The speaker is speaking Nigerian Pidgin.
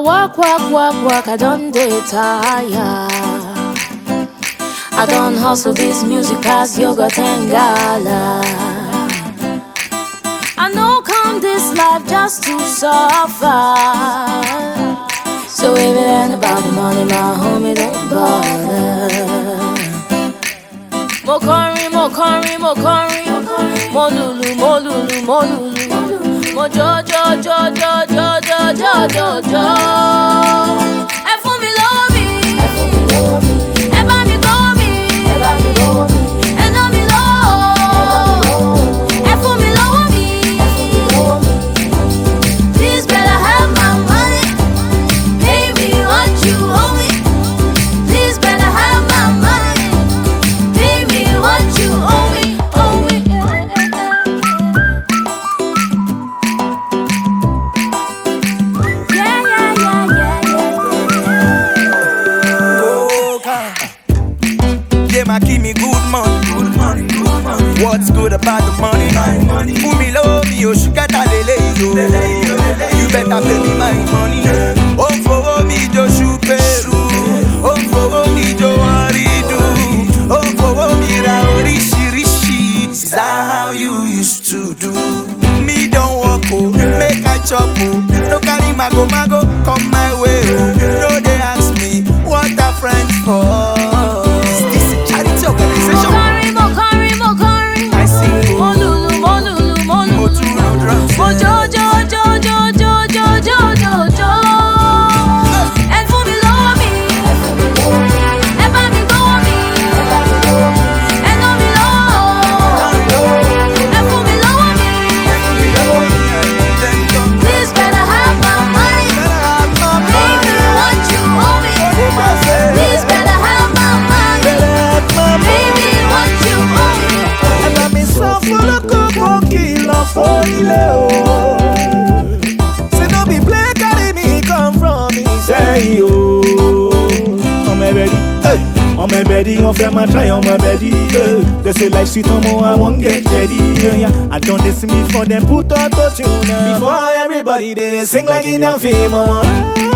work, work, work, work, I don't dey tire. I don't hustle this music past yogurt and gala. I know come this life just to suffer. So if it ain't about the money, my homie, don't bother. Mo kọrin, mo kọrin, mo kọrin, mo lùlù, mo lùlù, mo lùlù, mo jọ jọ jọ jọ jọ jọ jọ jọ jọ. Ẹ fún mi lọ́wọ́ mi, ẹ bá mi gbọ́ mi, ẹ ná mi lọ́wọ́, ẹ fún mi lọ́wọ́ mi. Please better have my money, pay me what you owe me. Please better have my money. Pay me what you owe me, owe me. Yeah, yeah, yeah, yeah, yeah. Yeah, ma give me good money. Good money, good money. What's good about the money? My money. Fún mi lówó mi ò ṣùkẹ́tà lélẹ̀ yo. You better pay me my money. Ó ń fowó mi jó ṣùpẹ̀rù. Ó ń fowó mi jó wọ́rídù. Ó ń fowó mi ra oríṣiríṣi. Is that how you used to do? Me don work o, make I chop o. No carry mago mago come my way o. No dey ask me what are friends for. Is this a charity Mo organization? kọrin, mo kọrin, mo kọrin. I sing Mo o. lùlù, mo lùlù, mo Mo lùlù. tún lo drums. Mo jó, jó, jó, jó, jó, jó, jó, jó, jó. Ẹ fún mi lọ́wọ́ mi. Ẹ bá mi gbọ́wọ́ mi. Ẹ ná mi lọ́wọ́. Ẹ fún mi lọ́wọ́ mi. Please better have my money. Pay me what you owe me. Please better have my money. Pay me what you owe me. Ẹ̀bà mi sọ fọlọ́kọ̀ kò kìlọ̀ fún ilé o. Say no be play carry me come from Ìsẹ́yìn o. ọmọ ẹbẹdí ọmọ ẹbẹdí wọn fẹ máa try ọmọ ẹbẹdí they say like sweet ọmọ i wan get ready i don dey see me for dem put auto tune before everybody dey sing like indian film ọmọ.